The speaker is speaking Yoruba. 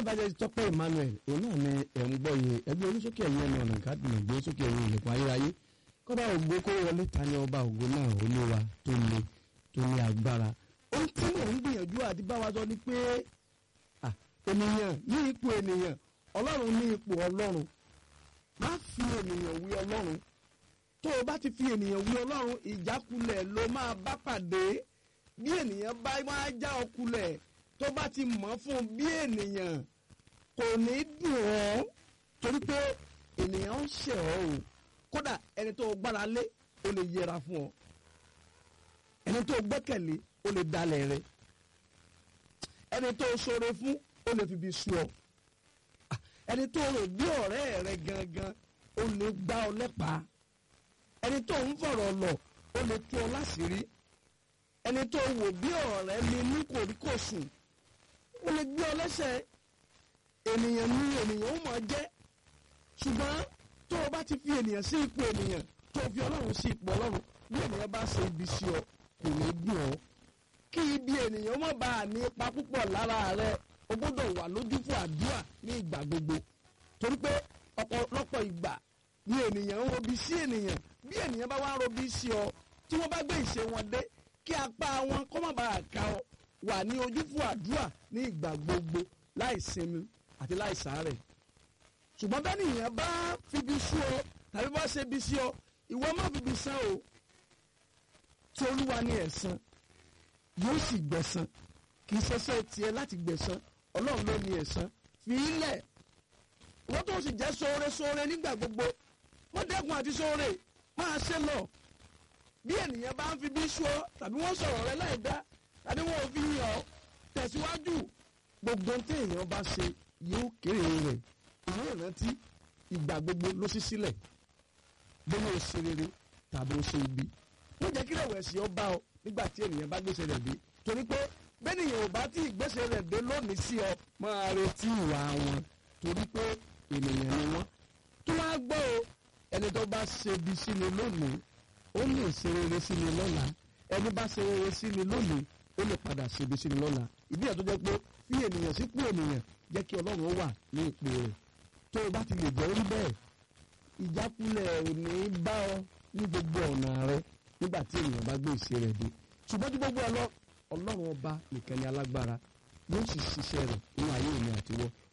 evangelist tọ́pẹ́ emmanuel òun náà ni ẹ̀ ń gbọ́ yìí ẹgbẹ́ oníṣókè ẹ̀yìn ẹni ọ̀nà gádùn ẹgbẹ́ sókè ẹ̀yìn ilẹ̀kùn ayérayé kọ́ba ògo kó wọlé ta ni ọba ògo náà olúwa tó le tó ní agbára ohun tí mò ń gbìyànjú àti bá wa sọ ni pé ah, ènìyàn ní ipò ènìyàn ọlọ́run ní ipò ọlọ́run má fi ènìyàn wí ọlọ́run tó o bá ti fi ènìyàn wí ọlọ́run ìjákulẹ̀ ló máa bá pàdé bí ènìyàn bá máa já ọkulẹ̀ tó bá ti mọ̀ fún bí ènìyàn kò ní dùn ọ́ torí pé ènìyàn ń ṣẹ̀ ọ́ o kódà ẹni tó o gbára lé o lè yẹra fún ọ ẹni tó o gbẹ́kẹ̀lé o lè dalẹ̀ rẹ ẹni tó o ṣoore fún o lè fi bí sú ọ ẹni tó o rò bí ọ̀rẹ́ rẹ gangan o lè gbá ọ lẹ́pàá ẹni tó ń fọ̀rọ̀ lọ o lè tú ọ láṣìírí ẹni tó wò bí ọ̀rẹ́ mi ní kòríkòsùn ó lè gbé ọ lẹ́sẹ̀ ènìyàn ní ènìyàn ó máa jẹ́ ṣùgbọ́n tó o bá ti fi ènìyàn sí ipò ènìyàn tó o fi ọlọ́run sí ipò ọlọ́run bí ènìyàn bá ṣe ibi sí ọ kò ní dùn ọ́ kí ibi ènìyàn má bàa ní ipa púpọ̀ lára rẹ o gbọ́dọ̀ wà lójú fún àdúrà ní ìgbà gbogbo torí pé ọ̀pọ̀lọpọ̀ ìgbà ni ènìyàn ń robi sí ènìyàn bí ènìyàn bá wá ń robi sí ọ tí wọ́n bá gbé ìṣe wọn dé kí apá wọn kó má bàa ká ọ wà ní ojú fún àdúrà ní ìgbà gbogbo láì sinmi àti láì sàárẹ̀ ṣùgbọ́n bẹ́ẹ̀ nìyẹn bá fibi sú ọ tàbí bá ṣe bi sí ọ ìwọ má fibi san o tí olúwa ní ẹ̀san yóò sì gbẹ̀san kì í ṣẹṣẹ́ tiẹ̀ láti gbẹ̀san ọlọ́run ló ní ẹ̀san fi í lẹ̀ wọ́n tó sì jẹ́ sóore sóore nígbà gbogbo wọ́n dẹ́kun àti sóore máa ṣe lọ bí ènìyàn bá ń fi bí sú ọ tàbí wọ́n sọ̀rọ̀ rẹ láì dá tàbí wọ́n ò fi yàn ọ́ tẹ̀síwájú gbogbo tí èèyàn bá ṣe yóò kéré rẹ̀ ìwé ìrántí ìgbà gbogbo ló ṣí sílẹ̀ bóyá o ṣe rere tàbí o ṣe ibi wọ́n jẹ́ kí rẹ̀wẹ̀sì ọ bá ọ nígbà tí ènìyàn bá gbèsè rẹ̀ dé torí pé bẹ́ẹ̀nìyàn ò bá tí ìgbésè rẹ̀ dé lónìí sí ọ máa retí ìwà wọn torí pé ènìyàn ni wọ́n tó wá gbọ́ o ẹni tó bá ṣe ibi sí ni lónìí ó lè ṣe rere sí ni lọ́la ẹni bá ṣe rere sí ni lónìí ó lè padà ṣe ibi sí ni lọ́la ìdí ẹ̀ tó jẹ́ pé fi ènìyàn sípò ènìyàn jẹ́ kí ọlọ́run ó wà ní ipò rẹ̀ tó o bá ti lè jẹ́ orí bẹ́ẹ̀ ìjákulẹ̀ ò ní bá ọ ní gbogbo ọ̀nà rẹ nígbà tí ènìyàn bá gbé ìṣe rẹ̀ dé ṣùgbọ́n tí gbogbo ọlọ́ ọlọ́run ọba nìkan ni alágbára yóò sì ṣiṣẹ́ rẹ̀ nínú ayé èmi àtiwọ́